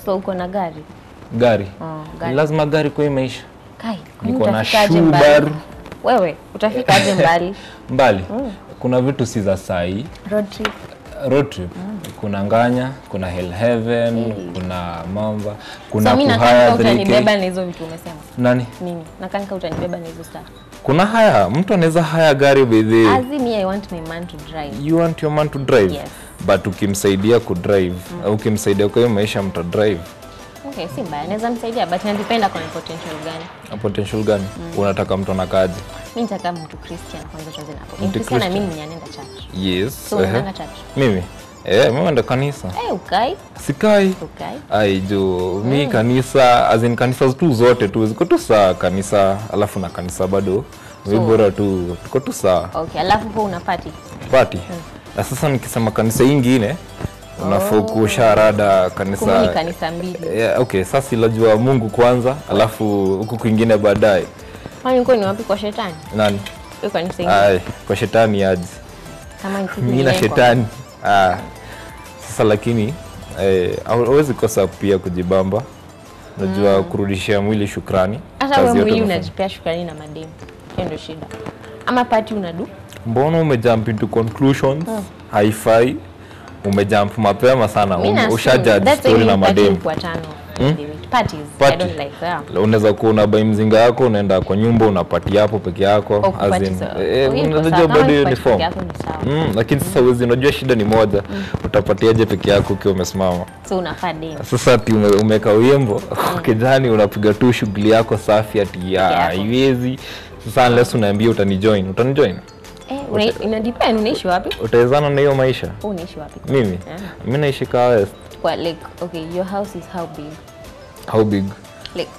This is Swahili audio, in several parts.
So uko na gari? Gari. Oh, Ni gari. lazima gari kwa hii maisha. Kai, kwani Niko na utafikaje mbali? Subaru. Wewe utafikaje mbali? Mbali. Kuna vitu si za sahi. Road trip. Road trip. Kuna Nganya, kuna Hell Heaven, kuna Mamba, kuna So mimi Kuhaya nakanika 3K. utanibeba na hizo vitu umesema. Nani? Mimi nakanika utanibeba na hizo stuff. Kuna haya, mtu anaweza haya gari bedhe. As in me, I want my man to drive. You want your man to drive. Yes. But ukimsaidia kudrive, au ukimsaidia kwa hiyo maisha mta drive. Okay, si mbaya. Naweza msaidia but inadependa kwa potential gani. Na potential gani? Unataka mtu anakaje? Mimi nitaka mtu Christian kwanza tuanze napo. Mtu Ni Christian na Christian. mimi mwenye anaenda church. Yes. So ehe. unaenda church. Mimi? Eh, mimi naenda kanisa. Eh, ukai? Sikai. Ukai? Ai jo, mi kanisa as in kanisa tu zote tu ziko tu saa kanisa, alafu na kanisa bado so, bora tu tuko tu saa Okay, alafu po una party. party. Na sasa nikisema kanisa ingine unafaa kuosha rada Kumbe ni kanisa kanisa mbili. yeah, okay, sasa ilajua Mungu kwanza, alafu huku kwingine baadaye. Kwani uko ni wapi kwa shetani? Nani? Hiyo kanisa ingine. Ai, kwa shetani aje. Kama ni kitu Mimi na ingine kwa- shetani. Ah. Sasa lakini eh, hauwezi kosa pia kujibamba. Unajua kurudishia mwili shukrani. Hata Kazi wewe yote mwili umefanya. unajipea shukrani na mademu. Hiyo ndio shida. Ama party unadu? Mbona umejump into conclusions? Haifai. Umejump mapema sana. Mimi Ume- na Ushajudge that's why story na mimi party madem. kwa tano. Parties. I Party. don't like that. Unaweza kuwa unabai mzinga yako unaenda kwa nyumba unapati hapo peke yako. Au kupati as in, sawa. eh, Oh, hiyo iko unajua sawa. Kama bado hiyo ni ni kupati form. peke yako ni sawa. Mm, lakini sasa uwezi, unajua shida ni moja. Utapatiaje peke yako ukiwa umesimama? So unafaa dem. Sasa ati ume, umeka wimbo kijani, unapiga tu shughuli yako safi, ati ya yako. haiwezi. Sasa unless unaambia utanijoin, utanijoin, Eh, una, ina depend unaishi wapi? utawezana na hiyo maisha? Wewe unaishi wapi? Mimi Yeah. mimi naishi Kaa West. Kwa like okay, your house is how big? How big? Like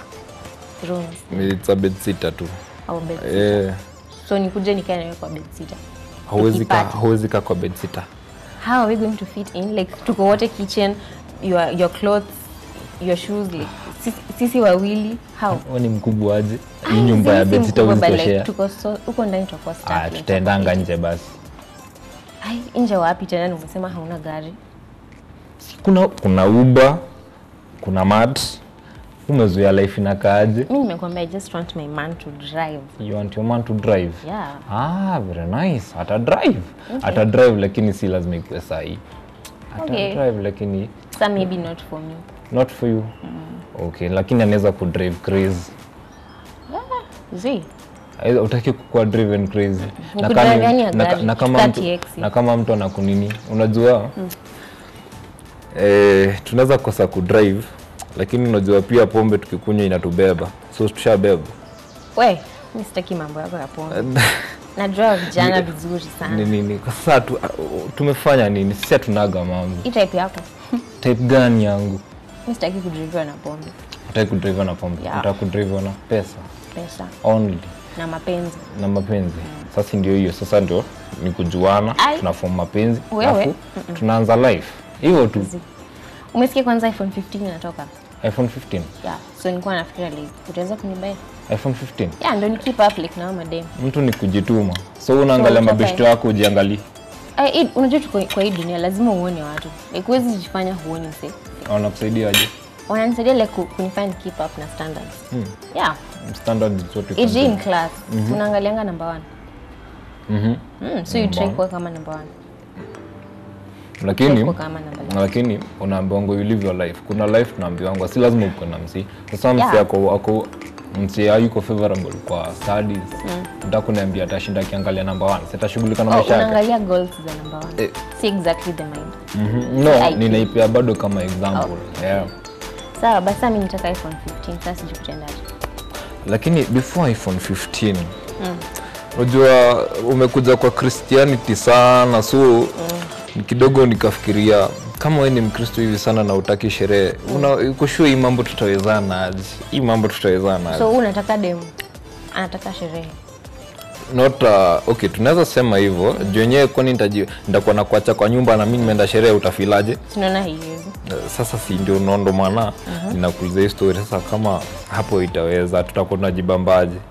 rooms It's a bed sitter tu. au bed? Eh, So nikuje nikae na wewe kwa bed sitter. hauwezi kaa Tukipata. hauwezi kaa kwa bed sitter. How are we going to fit in? Like tuko wote kitchen, your your clothes, your shoes like sisi, sisi wawili how? Wewe ni mkubwa aje? Ah, Hii nyumba ya sisi bed sitter mkubwa, huwezi but like, kushare. tuko so huko ndani tutakuwa stuck. Ah, like, tutaendanga nje basi. Ai, nje wapi tena? na Umesema hauna gari. Kuna kuna Uber, kuna Mat. Umezoea life inakaaje? Mimi nimekwambia I just want my man to drive. You want your man to drive. Yeah. Ah, very nice. Ata drive. Ata drive lakini si lazima ikuwe sahi. Ata Okay. drive lakini So maybe not for me. not for you. Okay, lakini anaweza ku drive crazy. Zi. Aidha, Utaki kukuwa driven crazy. Ni Na kudrive kama- yani ya na- gari, na kama kukaa mtu TX. na kama mtu anakunini, unajua eh, tunaweza kosa kudrive lakini unajua pia pombe tukikunywa inatubeba, so tushabeba. We, mimi sitaki mambo yako ya pombe. Najua vijana vizuri sana. Ni nini? Kwa sasa tu, tumefanya nini? Sisi hatunaga mambo. Hii type yako. Type gani yangu? Mimi sitaki kudriviwa na pombe. Utaki kudrive na pombe, Yeah. utaki kudrive na pesa Pesa only na mapenzi. na mapenzi. Sasa ndio hiyo, sasa ndio ni kujuana, Ai. tunaform mapenzi, Wewe? alafu tunaanza life hivyo tu. Zi. Umesikia kwanza iPhone 15 inatoka? iPhone 15, Yeah. So nilikuwa nafikiria like utaweza kunibai. iPhone 15 Yeah, ndio ni keep up like na hao madem. mtu ni kujituma, so unaangalia So, mabeshte utaka- wako ujiangalie, Ai, hii- unajua tuko kwa hii dunia lazima uone watu. Like huwezi jifanya huoni mse. wanakusaidia aje? Wananisaidia like ku- kunifanya keep up na standards. Yeah. Standard zote AJ in class. Unaangalianga number 1. Mhm. Mm, so you try kuwa kama number 1. lakini Kuwa kama number 1. lakini unaambiwangwa you live your life. Kuna life tunaambiwangwa, si lazima uko na msi. Sasa msi Yeah. ako ako msi hayuko favorable kwa studies, nataka kuniambia atashinda akiangalia number one, si atashughulika na Oh, maisha yake. unaangalia goals za number 1. Eh. Si exactly the mind. Mhm. No, IQ. ninaipea bado kama example. Yeah. Sawa, basi mimi nitaka iPhone 15. Sasa sijui kutendaje. Lakini before iPhone 15 unajua umekuja kwa Christianity sana so kidogo nikafikiria kama wewe ni Mkristo hivi sana na utaki sherehe una uko sure hii mambo tutawezana aje? Hii mambo tutawezana aje? So wewe unataka demu. Anataka sherehe. not uh, okay tunaweza sema hivyo juu yenyewe kwani nitaji- nitakuwa na kuacha kwa nyumba na mimi nimeenda sherehe utafilaje Sinaona haiwezi. Uh, sasa si ndio nondo maana ninakuuliza hii story sasa kama hapo itaweza tutakuwa tunajibambaje